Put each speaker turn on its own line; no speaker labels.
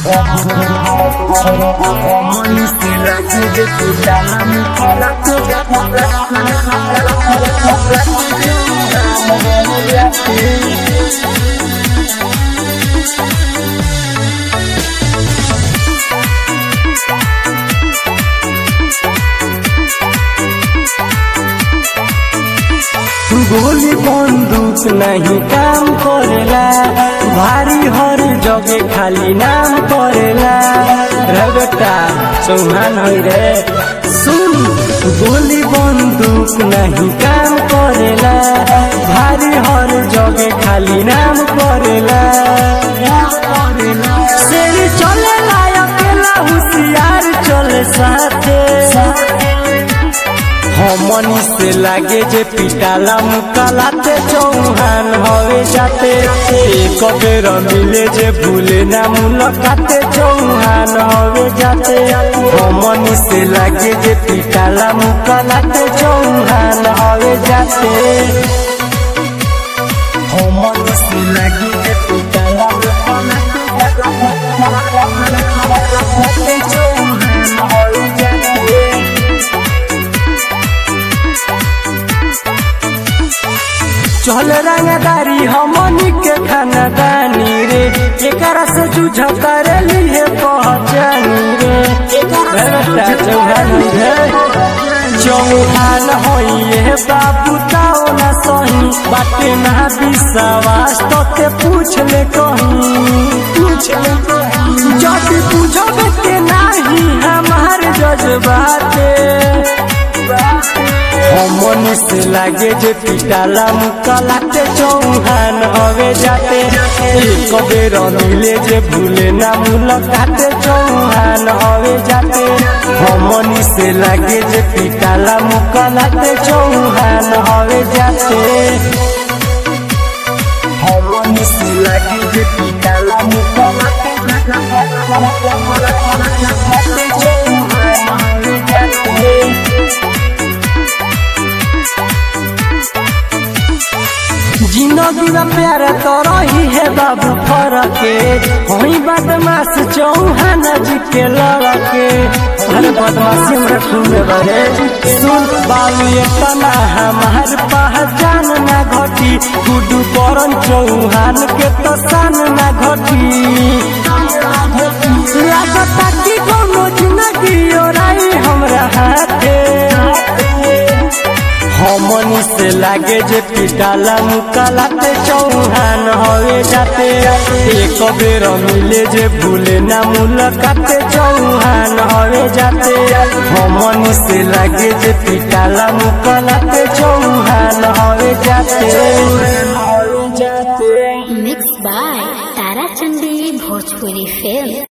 गोली बंदूक नहीं काम करेला भारी हर जगह खाली नाम करेला रे बेटा चौहान है रे सुन गोली बंदूक नहीं काम करेला भारी हर जगह खाली नाम करेला शेर चले अकेला होशियार चले साथे हमनी से लागे जे पिटाला मुकालाते चौहान हवे जाते एक बेर मिले जे भूले ना मुलाकाते चौहान हवे जाते हमनी से लागे जे पिटाला मुकालाते चौहान हवे जाते हमनी से लागे जे पिटाला मुकालाते चौहान हवे जाते चल रंगदारी हमनी के खानदानी रे एकरा से जूझ कर लिए पहचानी रे बेटा चौहान रे चौहान होइए बाबू ताओ ना सही बाटे ना विश्वास तो ते पूछ ले कहीं पूछ ले कहीं जब पूछोगे के नाही हमार जज्बाते हमनी से लागे जे पिटाला मुकालाते चौहान हवे जाते एक बेर मिले जे भूले ना मुलाकाते चौहान हवे जाते हमनी से लागे जे पिटाला मुकालाते चौहान हवे जाते हमनी से लागे जे पिटाला मुकालाते चौहान हवे जाते जिंदगी में प्यार तो रही है बाबू फरके वही बदमाश चौहान जी के लड़के हर बदमाशी में घूमे बरे सुन बाबू ये तना हमार पहचान ना घटी गुडू करन चौहान के तो सान ना घटी लागता कि कोनो जिंदगी ओराई हमरा हाथे हमनी से लागे जे पिटाला मुकालाते चौहान हवे जाते एक बेर मिले जे भूले ना मुलाकाते चौहान हवे जाते हमनी से लागे जे पिटाला मुकालाते चौहान हवे जाते हवे जाते
Mixed by Tara Chandi Bhojpuri Film.